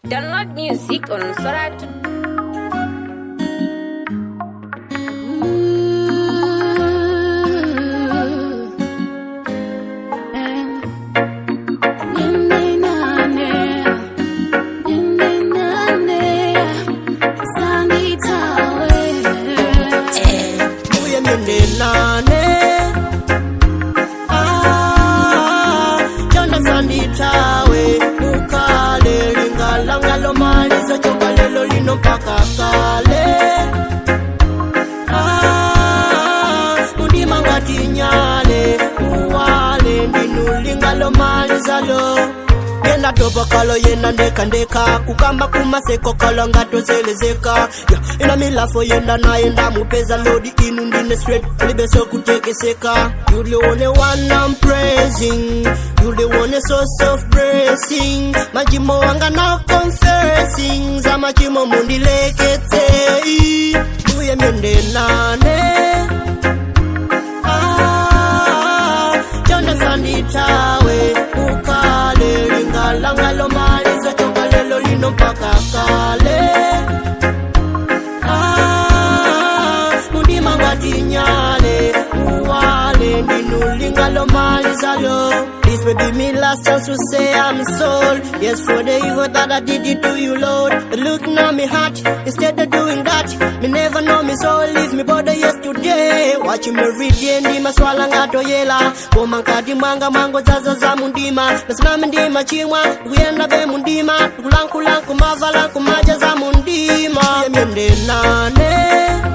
Download music on Soratu. Uye miende nane Ah, Chanda sanditawe Ukale lingala ngalo maliza Choka lelo lino mpaka kale Ah, Mundima ngati nyale Uwale ndinu lingalo maliza lo yena doba kalo yena ndeka ndeka kukamba kumaseko kalo ngatozelezeka yeah. ina milafo yenda nayenda mupeza lodi inu ndine straight libeso kutekeseka you the only one I'm praising you the one source of blessing majimo wanga now confessing za majimo mundilekete uye myende nane Ah, chonda sanditawe ukale lingala ngalo maliza choka lelo lino mpaka kale Ah, mundima ngati nyale uwale ndinu lingalo maliza lo This will be me last chance to say I'm sold Yes for the evil that I did it to you Lord But look now me heart instead of doing that Me never know me soul leave me body yesterday Watching me every day ndima swala ngato yela Koma nkati mwanga mwango zaza za mundima Nasimame ndima chimwa Kuyenda be mundima Kulankulanku mavala kumaja za mundima Yemyende nane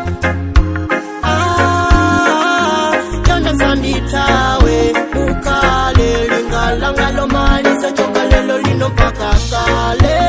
Ah, chonda sanditawe ukale lingala ngalo maliza choka lelo lino mpaka kale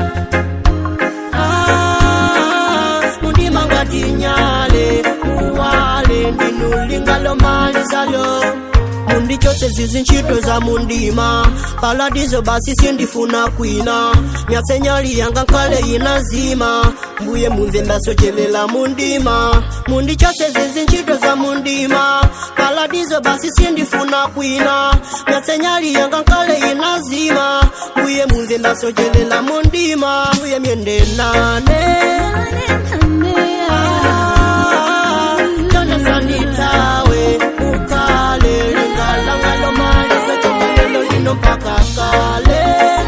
Ah, mundima ngati nyale uwale ndinu lingalo maliza lo mundi chose zizi ntchito za mundima paladizo basi sindifuna kwina myatsenyali yanga nkale inazima mbuye mumve ndasochelela mundima mundi chose zizi ntchito za mundima paladizo basi sindifuna kwina myatsenyali yanga nkale inazima mbuye mumve ndasochelela mundima mbuye myende nane Ah, Chonda sanditawe ukale lingala ngalo maliza choka lelo lino mpaka kale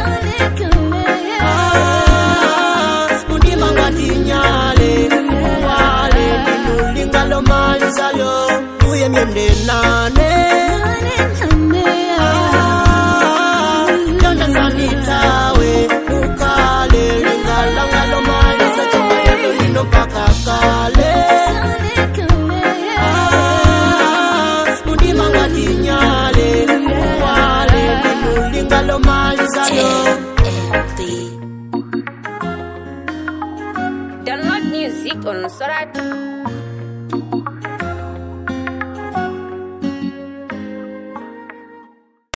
Ah, mundima ngati nyale uwale ndinu lingalo maliza lo uye myende nane Ah, Chonda sanditawe ukale lingala ngalo maliza choka lelo lino mpaka kale Ah, mundima ngati nyale uwale ndinu lingalo maliza lo Download music on Soratu.